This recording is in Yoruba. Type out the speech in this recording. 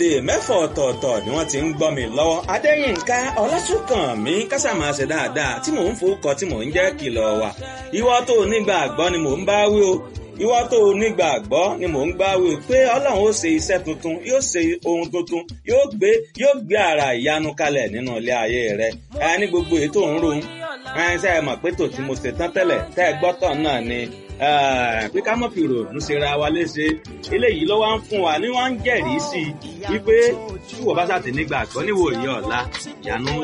orílẹ̀-èdè mẹ́fà ọ̀tọ̀ọ̀tọ̀ ni wọ́n ti ń gbọ́ mi lọ́wọ́ adéyínká ọlásùnkànmí kásámà ṣe dáadáa tí mò ń forúkọ tí mò ń jẹ́ kìlọ̀ wà ìwọ tó nígbàgbọ́ ni mò ń bá wí o ìwọ tó nígbàgbọ́ ni mò ń gbá wí pé ọlọ́run ó ṣe iṣẹ́ tuntun yóò ṣe ohun tuntun yóò gbé yóò gbé ara ìyanu kalẹ̀ nínú ilé ayé rẹ ẹ ní gbogbo èyí tó ń rohun ẹ ṣe é mọ̀ pé tò tí mo ṣe tán tẹ́lẹ̀ tẹ́ ẹ gbọ́tọ̀ náà ni pé ká mọ̀ fi ròònù ṣe ra wa léṣe eléyìí ló wá ń fún wa ní wọ́n ń jẹ́rìí sí i wípé tí wọ́n bá ṣàtì nígbàgbọ́ níwòye ọ̀la ìyanu ńlá